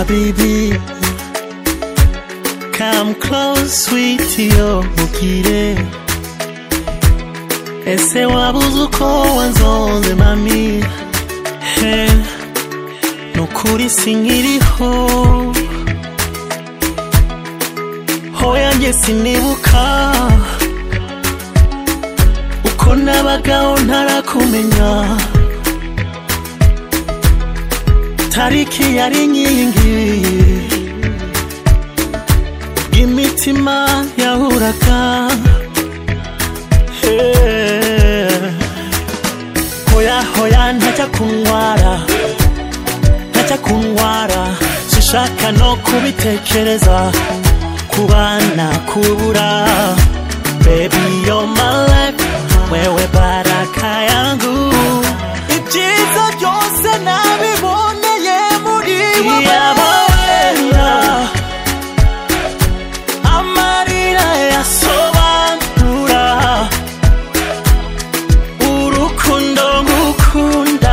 baby. Come close, sweetie, ubwire Ese wabuze uko wanzonze mami He, nukuri sinkiriho Hoya njye sinibuka Uko nabagaho ntarakumenya Tariki yari nyingi imitima yahuraga Hey. hoya hoya ntacya kunyara ntacya kunyara sishaka no kubitekereza kubana kubura baby you're my life wewe baraka yangu ibyiza byose nabiboneye muri wowe amarira yasobanura urukundo ngukunda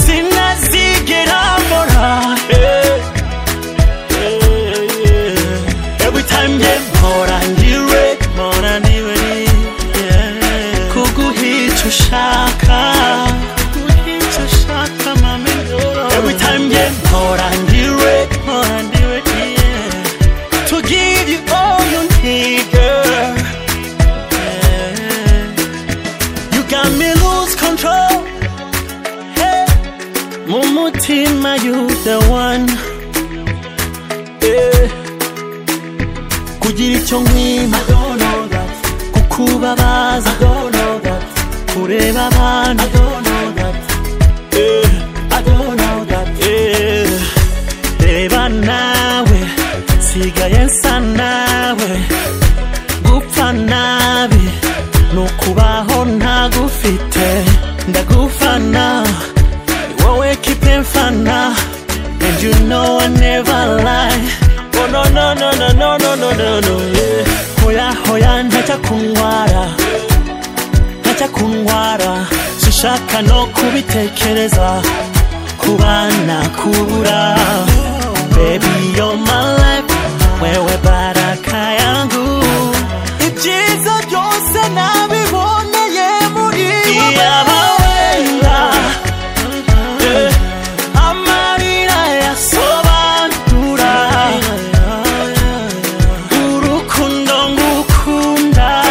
sinazigera mbora every time nge mpora ndiwe mpora ndiwe yeah. kuguhica ushaka kuguhica ushaka mami every time nge mpora ndiwe mpora ndiwe yeah to give you all you need, girl. You got me lose control. Hey. Mumutima, you the one. Yeah. Kugira icyo nkwima kukubabaza kureba abantu Yeah. Yeah. reba nawe nsigaye nsa nawe gupfa nabi nukubaho ntagufite ndagufana ni wowe kipe mfana and you know I never lie oh no no no no no no no no no yeah hoya hoya ntacya kunwara ntacya kunwara sishaka no kubitekereza kubana kubura baby you're my life wewe baraka yangu ibyiza byose nabiboneye muri yabawenda amarira yasobanura urukundo ngukunda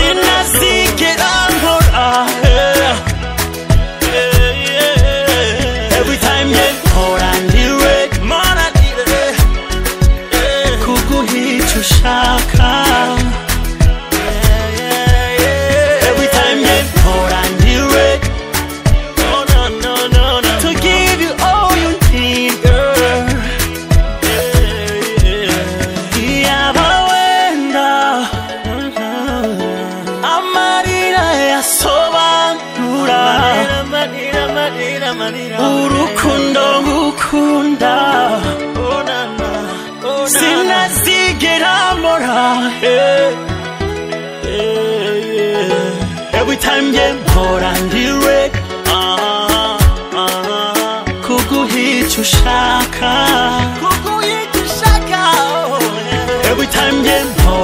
sinazigera nkora eh. Every time you hold on to it, man, I need it. Kuguhica ushaka. Every time you hold on to it. To give you all you need, girl. Yaba wenda, amarira yasobanura. urukundo ngukunda sinazigera mbora eh, eh, yeah. every time nge mpora ndiwe ah, ah, kuguhica ushaka every time nge mpora